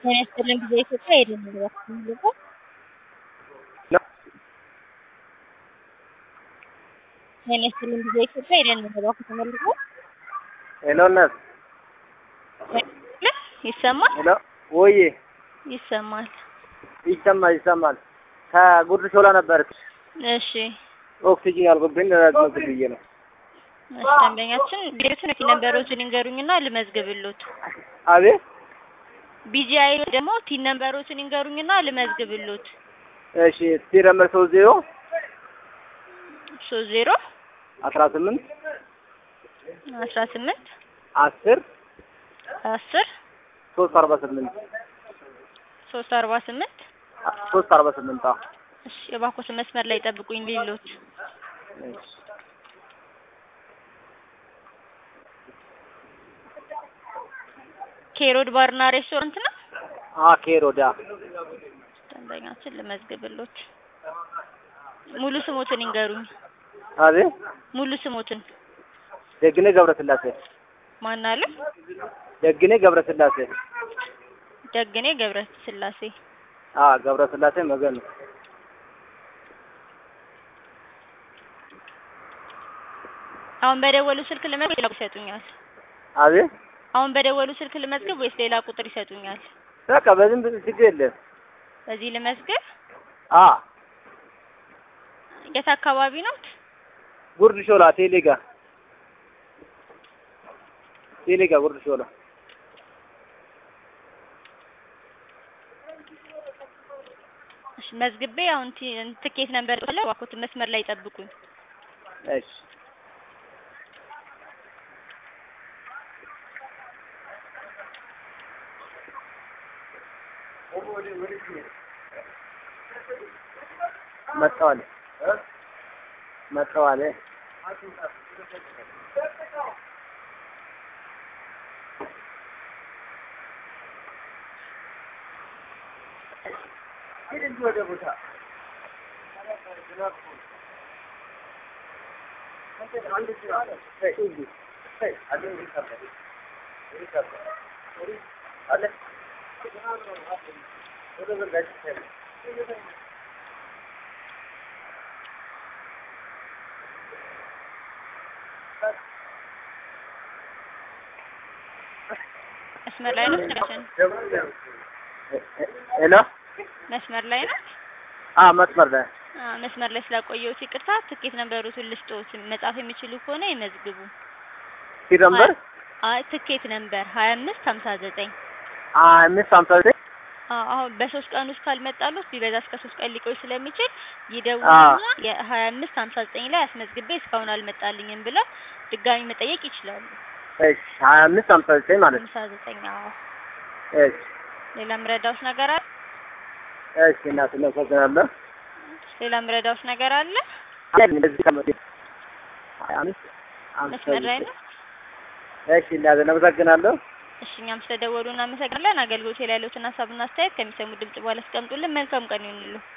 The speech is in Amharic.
ጤና ይስጥልን ጊዜ ኢትዮጵያ የደም ግባት የሚልቀው ጤና ይስጥልን ጊዜ ኢትዮጵያ የደም ግባት ተመልቆ ሄሎ እናት ይሰማል ሄሎ ወዬ ይሰማል። ይሰማል ይሰማል። ከጉርድ ሾላ ነበር እሺ ኦክሲጂን ያልኩብኝ ለመዝገብ ብዬ ነው። እሺ ደንበኛችን ቤቱን ቲ ነምበሮችን ይንገሩኝና ልመዝግብሎት። አቤት ቢጂአይ ደግሞ ቲ ነምበሮችን ይንገሩኝና ልመዝግብሎት። እሺ ቲ ነምበር ሶስት ዜሮ ሶስት ዜሮ አስራ ስምንት አስራ ስምንት አስር አስር ሶስት አርባ ስምንት ሶስት አርባ ስምንት ሶስት አርባ ስምንት አዎ እሺ የባኮስ መስመር ላይ ጠብቁኝ ሊሎት እሺ ኬሮድ ባርና ሬስቶራንት ነው። አ ኬሮዳ ደንበኛችን ልመዝግብሎት። ሙሉ ስሞትን ይንገሩኝ። አቤት ሙሉ ስሞትን ደግኔ ገብረስላሴ ማን አለ? ደግኔ ገብረስላሴ ደግኔ ገብረ ስላሴ። አ ገብረስላሴ መገን ነው። አሁን በደወሉ ስልክ ልመዝግብ ሌላ ቁጥር ይሰጡኛል? አቤት አሁን በደወሉ ስልክ ልመዝግብ ወይስ ሌላ ቁጥር ይሰጡኛል? በቃ በዝም ብሎ ችግር የለም። በዚህ ልመዝግብ። አ የት አካባቢ ነው? ጉርድ ሾላ ቴሌጋ ቴሌጋ ጉርድ ሾላ እሺ መዝግቤ አሁን ቲ- ትኬት ነበር አለ እባክዎት መስመር ላይ ጠብቁኝ። እሺ መጣዋል መጣዋል መስመር ላይ ነው ስልካችን? ሄሎ መስመር ላይ ነው? አ መስመር ላይ አ መስመር ላይ ስላቆየሁት ይቅርታ። ትኬት ነምበሩን ልስጥዎት። መጻፍ የሚችሉ ከሆነ ይመዝግቡ። ቲ ነምበር አይ ትኬት ነምበር ሀያ አምስት ሀምሳ ዘጠኝ አምስት ሀምሳ ዘጠኝ አሁን በሶስት ቀን ውስጥ ካልመጣሉት ቢበዛ እስከ ሶስት ቀን ሊቆይ ስለሚችል ይደውሉና የሀያ አምስት ሀምሳ ዘጠኝ ላይ አስመዝግቤ እስካሁን አልመጣልኝም ብለው ድጋሚ መጠየቅ ይችላሉ። እሺ ሀያ አምስት ሀምሳ ዘጠኝ ማለት ነው። ሀምሳ ዘጠኝ አዎ። እሺ ሌላ ምረዳውስ ነገር አለ? እሺ እናት እናመሰግናለሁ። ሌላ ምረዳውስ ነገር አለ? እንደዚህ ከመ- ሀያ አምስት ሀምሳ መስመር ላይ ዘጠኝ ነው? እሺ እናት እናመሰግናለሁ። እሺ እኛም ስለደወሉ እናመሰግናለን። አገልግሎት ላይ ያለዎትን ሀሳብና አስተያየት ከሚሰሙ ድምጽ በኋላ አስቀምጡልን። መልካም ቀን ይሁንልዎ።